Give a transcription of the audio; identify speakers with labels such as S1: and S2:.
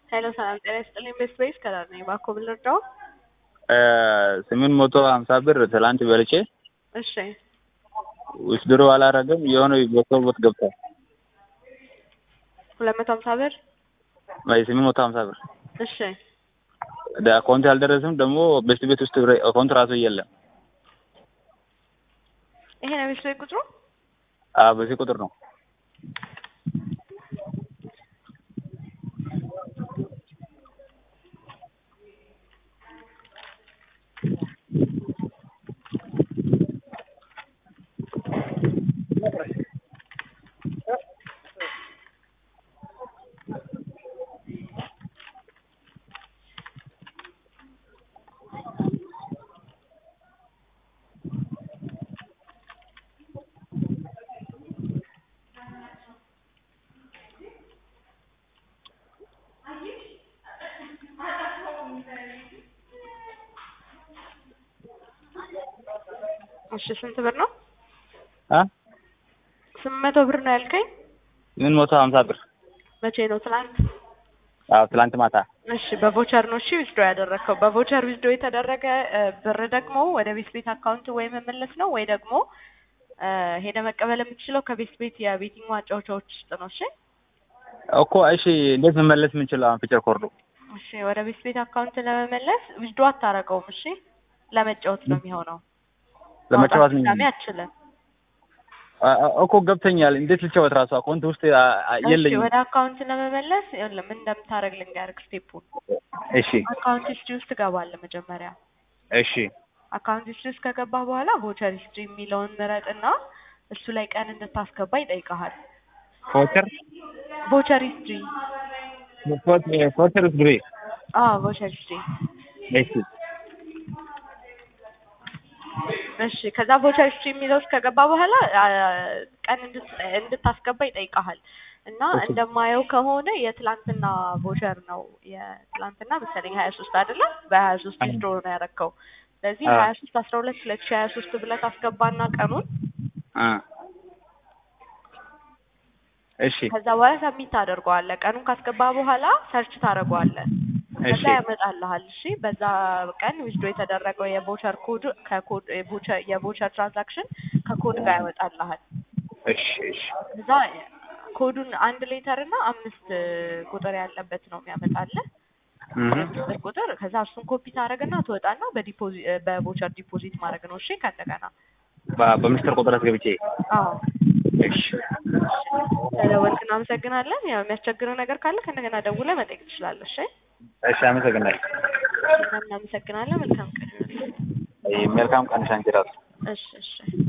S1: ሄሎ ሰላም ጤና ይስጥልኝ። ቤስት ቤስ ከላር ነኝ። እባክዎ ምን ልርዳው?
S2: ስምንት መቶ ሀምሳ ብር ትላንት በልቼ
S1: እሺ
S2: ውስድሮ አላረገም የሆነ በሰውበት ገብቷል።
S1: ሁለት መቶ ሀምሳ ብር
S2: ወይ ስምንት መቶ ሀምሳ ብር
S1: እሺ
S2: አካውንት አልደረስም። ደግሞ ቤስት ቤት ውስጥ አካውንት ራሱ የለም።
S1: ይሄ ነው ቤስት ቤት ቁጥሩ?
S2: አዎ በዚህ ቁጥር ነው።
S1: እሺ ስንት ብር ነው?
S2: አ
S1: ስምንት መቶ ብር ነው ያልከኝ?
S2: ስምንት መቶ ሀምሳ ብር
S1: መቼ ነው? ትናንት።
S2: አዎ ትላንት ማታ
S1: እሺ በቮቸር ነው እሺ ዊዝድሮ ያደረግከው። በቮቸር ዊዝድሮ የተደረገ እ ብር ደግሞ ወደ ቤት ቤት አካውንት ወይ መመለስ ነው ወይ ደግሞ እ ሄደ መቀበል የምትችለው ከቤት ቤት የቤቲንግ ማጫወቻዎች ውስጥ ነው። እሺ
S2: እኮ እሺ፣ እንዴት መመለስ የምንችለው አሁን ፊቸር ኮርዱ?
S1: እሺ ወደ ቤት ቤት አካውንት ለመመለስ ዊዝድሮ አታረገውም። እሺ ለመጫወት ነው የሚሆነው።
S2: ለመጫወት ነው
S1: ድጋሜ አትችልም።
S2: አ- አ- እኮ ገብተኛል። እንዴት ልጫወት? ራሱ አካውንት ውስጥ አ- አ-
S1: እሺ
S2: የለኝም።
S1: ወደ አካውንት ለመመለስ ይኸውልህ ምን እንደምታደርግ ልንገርህ ስቴፑን።
S2: እሺ
S1: አካውንት ሂስትሪ ውስጥ ትገባለህ መጀመሪያ።
S2: እሺ
S1: አካውንት ሂስትሪ ውስጥ ከገባህ በኋላ ቮቸር ሂስትሪ የሚለውን ምረጥና እሱ ላይ ቀን እንድታስገባ ይጠይቀሃል።
S2: ፎቸር
S1: ቮቸር ሂስትሪ
S2: ፎቸር ግሬ
S1: አዎ ቮቸር ሂስትሪ
S2: እሺ
S1: እሺ ከዛ ቮቸር ሂስትሪ የሚለው ውስጥ ከገባ በኋላ አ፣ ቀን እንድት- እንድታስገባ ይጠይቀሃል እና
S2: እሺ።
S1: እንደማየው ከሆነ የትላንትና ቮቸር ነው የትላንትና መሰለኝ ሀያ ሶስት አይደለም በሀያ ሶስት
S2: አዎ።
S1: ዊዝድሮ ነው ያረከው ስለዚህ
S2: አዎ።
S1: ሀያ ሶስት አስራ ሁለት ሁለት ሺ ሀያ ሶስት ብለህ ታስገባና ቀኑን
S2: አ እሺ
S1: ከዛ በኋላ ሰሚት ታደርገዋለህ ቀኑን ካስገባ በኋላ ሰርች ታደርገዋለህ
S2: እሺ
S1: ከዛ ያመጣልሃል እሺ በዛ ቀን ዊዝድሮ የተደረገው የቮቸር ኮድ ከኮድ የቮቸር የቮቸር ትራንዛክሽን ከኮድ ጋር ያወጣልሃል
S2: እሺ እሺ
S1: እዛ ኮዱን አንድ ሌተር እና አምስት ቁጥር ያለበት ነው የሚያመጣልህ
S2: እህ
S1: ቁጥር ቁጥር ከዛ እሱን ኮፒ ታደርግና ትወጣና በዲፖዚት በቮቸር ዲፖዚት ማድረግ ነው እሺ ከእንደገና
S2: በ- በምስጢር ቁጥር አስገብቼ
S1: አዎ
S2: እሺ
S1: ስለወልክ እናመሰግናለን ያው የሚያስቸግረው ነገር ካለ ከእንደገና ደውለህ መጠየቅ ትችላለህ እሺ
S2: እሺ አመሰግናለሁ።
S1: እናመሰግናለን መልካም ቀን ይሁንልህ
S2: መልካም ቀን ሻንቺ ራሱ
S1: እሺ እሺ